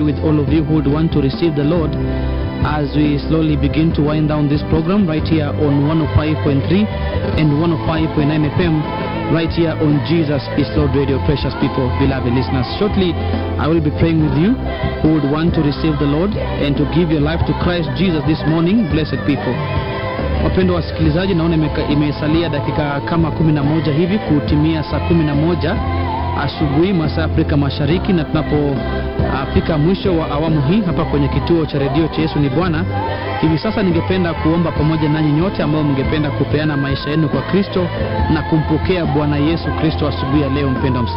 with all of you who would want to receive the Lord as we slowly begin to wind down this program right here on 105.3 and 105.9 FM right here on Jesus is Lord Radio, precious people, beloved listeners. Shortly, I will be praying with you who would want to receive the Lord and to give your life to Christ Jesus this morning, blessed people. Wapendwa wasikilizaji, naona imeka- imesalia dakika kama kumi na moja hivi kutimia saa kumi na moja asubuhi masaa ya Afrika Mashariki, na tunapofika mwisho wa awamu hii hapa kwenye kituo cha redio cha Yesu ni Bwana. Hivi sasa ningependa kuomba pamoja nanyi nyote ambao mngependa kupeana maisha yenu kwa Kristo na kumpokea Bwana Yesu Kristo asubuhi ya leo, mpendwa msikilizaji.